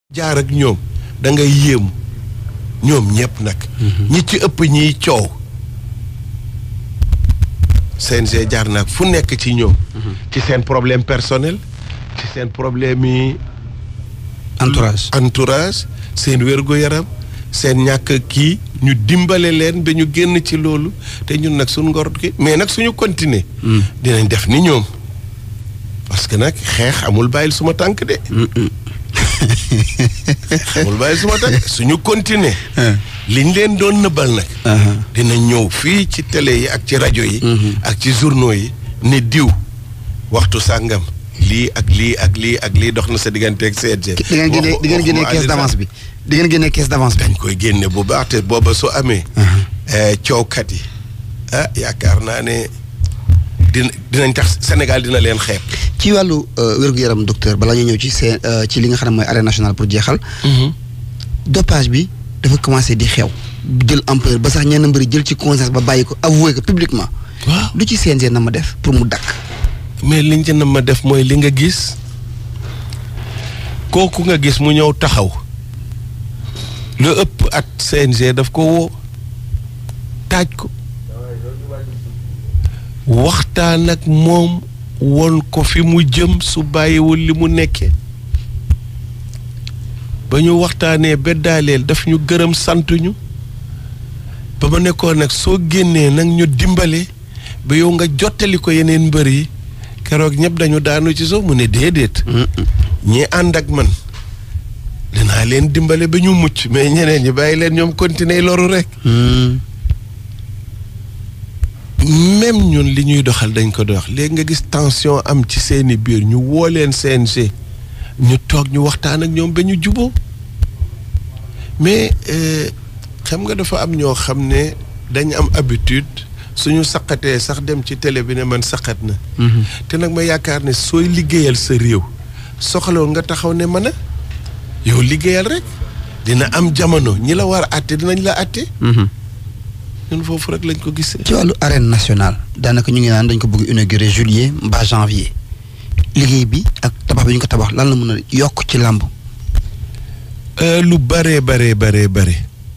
jaar ak ñoom da ngay yéemu ñoom ñëpp nag. ñi ci ëpp ñiy coow. CNG jaar nag fu nekk ci ñoom. ci seen problème personnel. ci seen problème yi. entourage entourage seen wér-gu-yaram seen ñàkk kii ñu dimbale leen ba ñu génn ci loolu te ñun nag suñ ngor ki mais nag suñu continuer dinañ def ni ñoom parce que nag xeex amul bàyyil suma tànk de amul bàyyil suma tànk suñu continuer liñ leen doon nëbbal nag dina ñëw fii ci télé yi ak ci rajo yi ak ci journaux yi ne diw waxtu sàngam lii ak lii ak lii ak lii dox na sa diggante ak CNG. di ngeen génne di ngeen génne caisse d'avance bi di ngeen génne caisse d'avance bi. dañ koy génne bu baax te booba su amee. coowkat yi ah yaakaar naa ne dina dinañ tax Sénégal dina leen xeeb. ci wàllu wér-gu-yaram docteur balaa ñu ñëw ci seen ci li nga xam ne mooy arène nationale pour jeexal. dopage bi dafa commencé di xew. jël ampleur ba sax ñenn mbëri jël ci conscience ba bàyyi ko avoué ko publiquement waaw lu ci CNG na ma def pour mu dakk mais liñ ci na ma def mooy li nga gis kooku nga gis mu ñëw taxaw lu ëpp at CNG daf ko woo taaj ko waxtaan ak moom won ko fi mu jëm su bàyyiwul li mu nekkee ba ñu waxtaanee beddaaleel daf ñu gërëm sant ñu ba ma nekkoon nag soo génnee nag ñu dimbale ba yow nga jottali ko yeneen mbër yi keroog ñëpp dañu daanu ci suuf mu ne déedéet ñi ànd ak man dinaa leen dimbale ba ñu mucc mais ñeneen ñi bàyyi leen ñoom continuer loru rek même ñun li ñuy doxal dañ ko dox léegi nga gis tension am ci seeni biir ñu woo leen CNG ñu toog ñu waxtaan ak ñoom ba ñu juboo mais xam nga dafa am ñoo xam ne dañ am habitude suñu saqatee sax dem ci télé bi ne man saqat na te nag ma yaakaar ne sooy liggéeyal sa réew soxaloon nga taxaw ne mën a yow liggéeyal rek dina am jamono ñi la war a àtte dinañ la àtte ñun foofu rek lañ ko gisee ci wàllu arène nationale daanaka ñu ngi naan dañ ko bëgg inaugurer juillet mbaa janvier liggéey bi ak tabax bi ñu ko tabax lan la mën a yokk ci làmb lu bare bare bare bare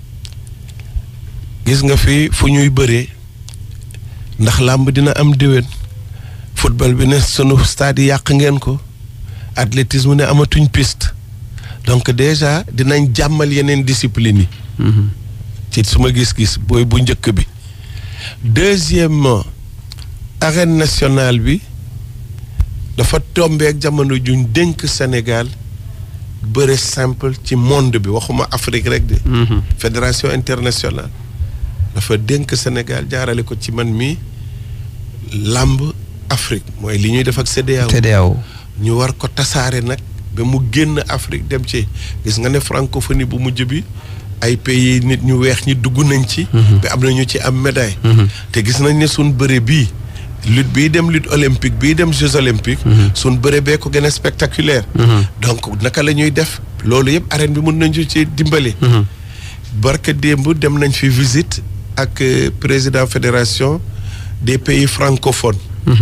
gis nga fi fu ñuy bëree ndax làmb dina am déwén football bi ne sunu stade yi yàq ngeen ko athlétisme ne amatuñ piste donc déjà dinañ jàmmal yeneen discipline yi ci suma gis-gis booy bu njëkk bi deuxièmement arène nationale bi dafa tombeek jamono juñ dénk Sénégal bëre simple ci monde bi waxuma Afrique rek de fédération internationale dafa dénk Sénégal jaarale ko ci man mi làmb Afrique mooy li ñuy def ak CEDEAO CEDEAO ñu war ko tasaare nag ba mu génn Afrique dem ci gis nga ne francophonie bu mujj bi ay pays nit ñu weex ñi dugg nañ ci ba am na ñu ci am médaille te gis nañ ne suñ bëre bii lutte bii dem lutte olympique bii dem jeux olympiques suñ bëre bee ko gën a spectaculaire donc naka la ñuy def loolu yëpp arène bi mën nañu ci dimbali barka démb dem nañ fi visite ak président fédération des pays francophones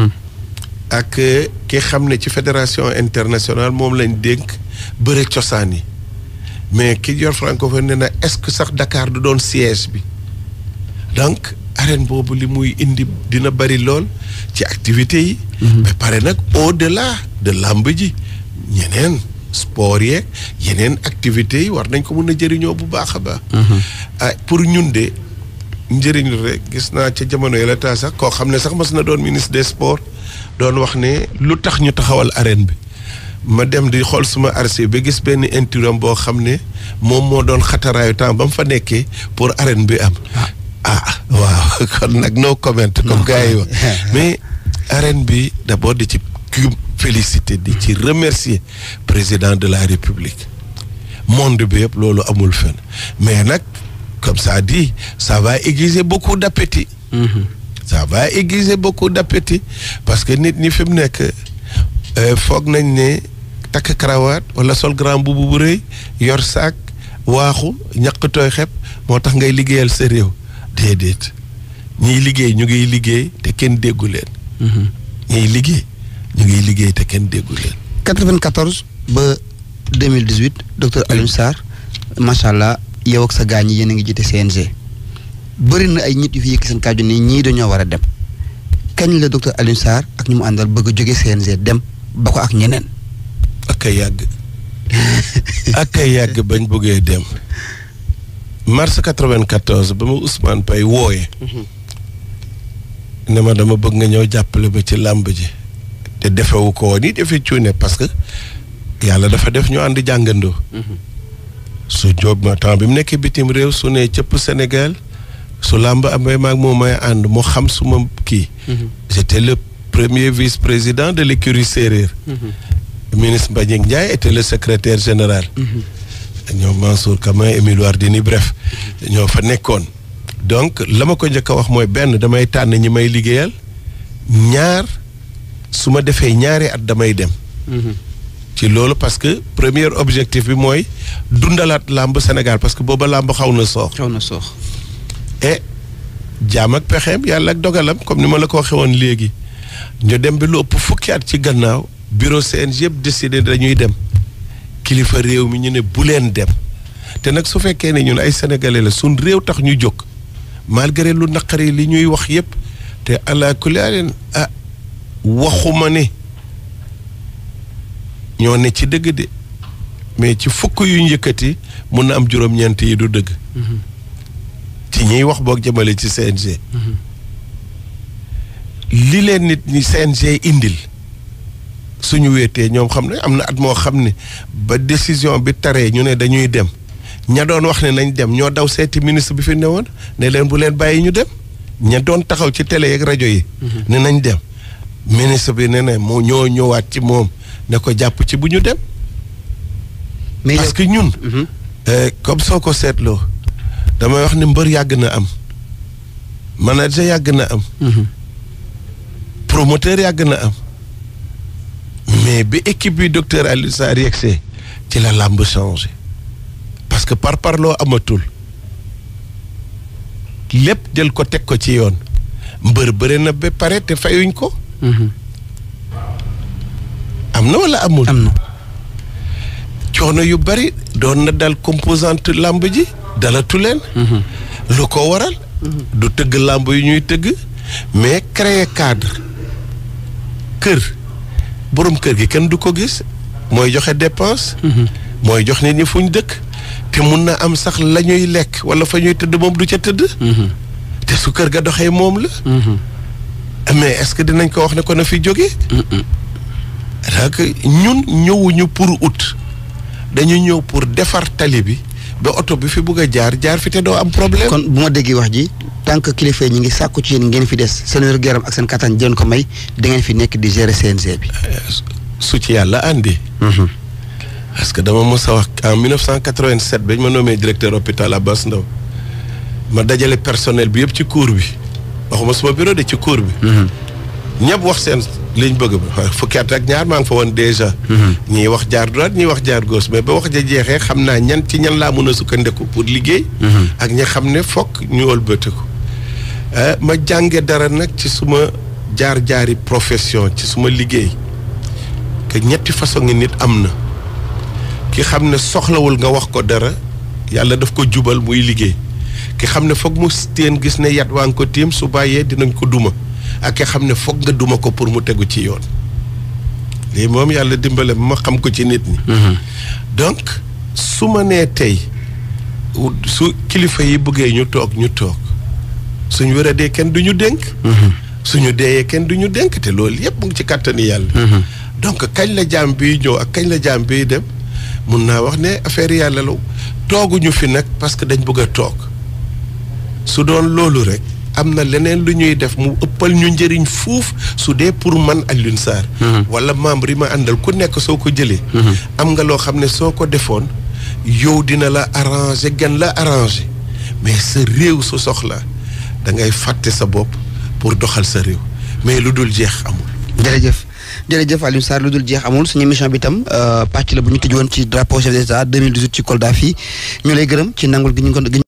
ak ki xam ne ci fédération internationale moom lañ dénk bëre cosaan yi mais ki yor francophone ne na est-ce que sax Dakar du doon siège bi donc arène boobu li muy indi dina bari lool ci activités yi mais pare nag au-delà de làmb ji ñeneen sport yeeg yeneen activités yi war nañ ko mën a jëriñoo bu baax a baax ah pour ñun de njëriñ rek gis naa ca jamono yi la taa sax koo xam ne sax mas na doon ministre des sports doon wax ne lu tax ñu taxawal arène bi ma dem di xool suma archive ba gis benn inturam boo xam ne moom moo doon xataraayu temps ba mu fa nekkee pour arène bi am ah waaw kon nag no comment comme gars yi wax mais arène bi d'abord di ci féliciter di ci remercier président de la république monde bi yëpp loolu amul fen mais nag comme ça dit ça va aiguiser beaucoup d'appétit ça va aiguiser beaucoup d'appétit parce que nit ñi fi mu nekk foog nañ ne takk karawaat wala sol grand bubu bu rëy yor saak waaxu ñaq tooy xep moo tax ngay liggéeyal sa réew déedéet ñiy liggéey ñu ngiy liggéey te kenn déggu leen ñiy liggéey ñu ngiy liggéey te kenn déggu leen 94 ba 2018 docteur Alioune Sarr macha allah yow ak sa gaañ yi yéen a ngi jiite CNG bëri na ay nit yu fi yëkk seen kàddu ni ñii dañoo war a dem kañ la docteur Alioune Sarr ak ñu mu àndal bëgg a jóge CNG dem ba ko ak ñeneen. ak ay yàgg ak ay yàgg bañ bëggee dem mars 94 ba ma Ousmane Paye wooye ne ma dama bëgg nga ñëw jàppale ma ci làmb ji te defewu ko woon it defee cuune parce que yàlla dafa def ñu ànd jàngandoo su jóob ma temps bi mu nekkee bitim réew su ne cëpp Sénégal su làmb amee maag moom may ànd mu xam suma kii j'étais le premier vice-président de l'écurie séeréer ministre Mbagnick Ndiaye était le secrétaire général ñoom Mansour Kama Émile Wardini bref ñoo fa nekkoon donc la ma ko njëkk a wax mooy benn damay tànn ñi may liggéeyal ñaar su ma defee ñaari at damay dem ci loolu parce que premier objectif bi mooy dundalaat làmb Sénégal parce que booba làmb xaw na soox xaw na soox. et jaam ak pexeem yàlla ak dogalam comme ni ma la ko waxee woon léegi ñu dem bi lu ëpp fukki at ci gannaaw bureau CNG yëpp décidé dañuy dem kilifa réew mi ñu ne bu leen dem te nag su fekkee ne ñun ay sénégalais la suñ réew tax ñu jóg malgré lu naqari li ñuy wax yëpp te ala kulli alin ah waxuma ne ñoo ne ci dëgg de mais ci fukk yu njëkkati mun na am juróom-ñeent yi du dëgg ci ñiy wax boog jëmale ci CNG li leen nit ñi CNG indil suñu wéetee ñoom xam ne am na at moo xam ne ba décision bi taree ñu ne dañuy dem ña doon wax ne nañ dem ñoo daw seeti ministre bi fi newoon ne leen bu leen bàyyi ñu dem ña doon taxaw ci télé yeeg rajo yi ne nañ dem ministre bi ne ne moo ñoo ñëwaat ci moom ne ko jàpp ci bu ñu dem mais parce que ñun comme soo ko seetloo damay wax ne mbër yàgg na am manager yàgg na am promoteur yàgg na am mais bi équipe bi docteur Alioune Sarr yegsee ci la làmb changé parce que par parloo amatul lépp jël ko teg ko ci yoon mbër bëre na ba pare te fayuñ ko am na wala amul am na. coono yu bari doon na dal composante làmb ji dalatu leen lu ko waral du tëgg làmb yu ñuy tëgg mais créer cadre kër borom kër gi kenn du ko gis mooy joxe dépense mooy jox nit ñi fu ñu dëkk te mun na am sax la ñuy lekk wala fa ñuy tëdd moom du ca tëdd te su kër ga doxee moom la mais est-ce que dinañ ko wax ne ko na fi jóge donc ñun ñëwuñu pour ut dañu ñëw pour defar tali bi ba oto bi fi bugg a jaar jaar fi te doo am problème kon bu ma déggee wax ji tant que kilifa yi ñu ngi sàkku ci yéen ngeen fi des seen wér gu yaram ak seen kattan jën ko may da ngeen fi nekk di gérer CNG bi. su ci yàlla àndi parce que dama mos a wax en 1987 bañ ma nommé directeur hôpital Abass Ndao ma dajale personnel bi yëpp ci cour bi waxuma suma bureau de ci cour bi ñëpp wax seen liñ bëgg ba fukki at ak ñaar maa ngi fa woon déjà ñii wax jaar droite ñii wax jaar gauche mais ba wax ja jeexee xam naa ñan ci ñan laa mën a sukkandiku pour liggéey ak ñi xam ne fokk ñu wëlbatiku ma jànge dara nag ci suma jaar-jaari profession ci suma liggéey que ñetti façon ngi nit am na ki xam ne soxlawul nga wax ko dara yàlla daf ko jubal muy liggéey ki xam ne foog mu teen gis ne yat waa ngi ko tiim su bàyyee dinañ ko duma ak ki xam ne foog nga duma ko pour mu tegu ci yoon lii moom yàlla dimbale ma xam ko ci nit ñi donc su ma nee tey su kilifa yi bëggee ñu toog ñu toog suñu wéradee kenn du ñu dénk suñu deeyee kenn du ñu dénk te loolu yépp mu ngi ci kàttani yàlla donc kañ la jaam biy ñëw ak kañ la jaam biy dem mun naa wax ne affaire yàlla la tooguñu fi nag parce que dañ bëgg a toog su doon loolu rek am na leneen lu ñuy def mu ëppal ñu njëriñ fuuf su dee pour man Alioune Sarr wala membre yi ma àndal ku nekk soo ko jëlee am nga loo xam ne soo ko defoon yow dina la arranger gan la arranger mais sa réew su soxla da ngay fàtte sa bopp pour doxal sa réew mais lu dul jeex amul jërëjëf jërëjëf Alioune Sarr lu dul jeex amul suñu émission bi tam pàcc la bu ñu tëj woon ci drapeau chef d'État 2018 ci Kolda fii ñu lay gërëm ci nangul gi ñu ko